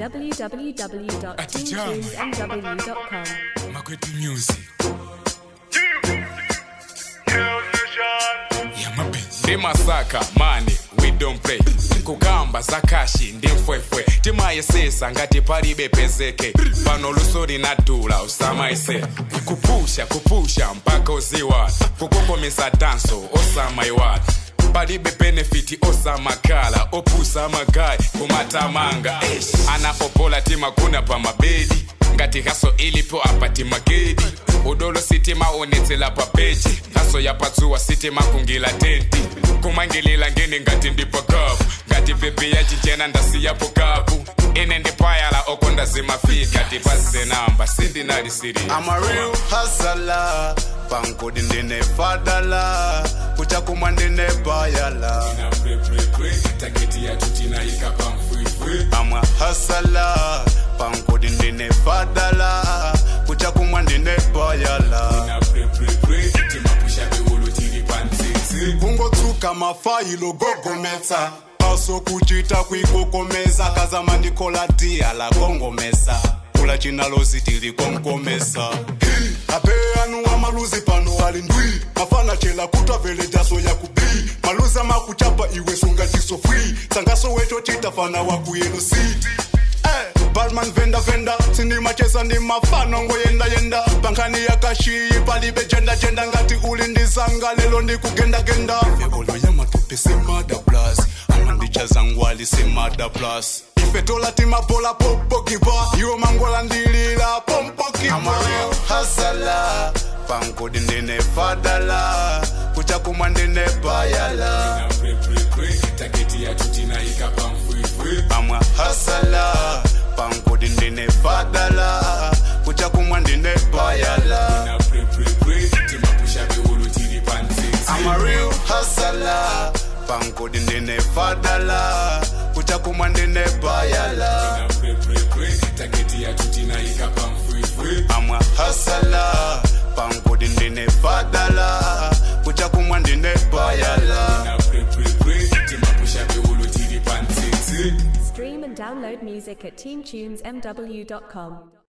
www.teamtunesmw.com. Makwetu Music. Ya mapenzi. Ndi masaka mani we don't play kugamba zakashi ndi mfwefwe timayesesa ngati palibe pezeke pano luso linadula usamaise kupusha kupusha mpaka uziwa kukokomesa danso osamaiwala palibe benefiti osamakala opusa magayi kumatamanga anapopola timakuna pa mabedi ngati haso ilipo apati magedi udolo sitima onetsela pa peji haso yapatsuwa sitima kungila tenti kumangilila ngeni ngati ndipo kapu ngati pepe yachichena ndasiyapo kapu ine ndipayala oko ndazimafika tipazenamba sindinali siri I'm a real hustler pankodi ndine fadala kuchakumwa ndine bayala taketi yatu tinayika pamfwifwi I'm a hustler pankodi ndine fadala kuchakumwa ndine bayala na prepre timapusha beulu tili pantsitsi kungotsuka mafayilo gogometsa paso kuchita kwikokomeza kazama ndikola dia la gongomesa kula chinalozi tili konkomesa ape anu amaluzi pano ali ndwi mafana chela kutwa vele daso ya kubi maluzi amakuchapa iwe sunga chiso free sangaso weto chitafana wakuyelo city Eh, Balman venda venda sindimacheza ndi mafano ngoyenda yenda pankani yakashiyi palibe jenda jenda ngati uli ndizanga lelo ndikugendagenda vekolo yamatope semada plus amandichaza ngwali semada plus ife tola timabola popokipa iwo mangola ndilila pompokipa hasala pankodi ndine fadala kuchakumwa ndine bayala na prepre taketi yatu tinayika pamfwifwi amwa hasala pankodi ndine fadala kuchakumwa ndine bayala na prepre timapusha beulu tili pantsitsi I'm a real hustler pankodi ndine fadala kuchakumwa ndine bayala na prepre taketi yatu tinayika pamfwifwi amwa hasala pankodi ndine fadala kuchakumwa ndine bayala na prepre timapusha beulu tili pantsitsi Stream and download music at teamtunesmw.com.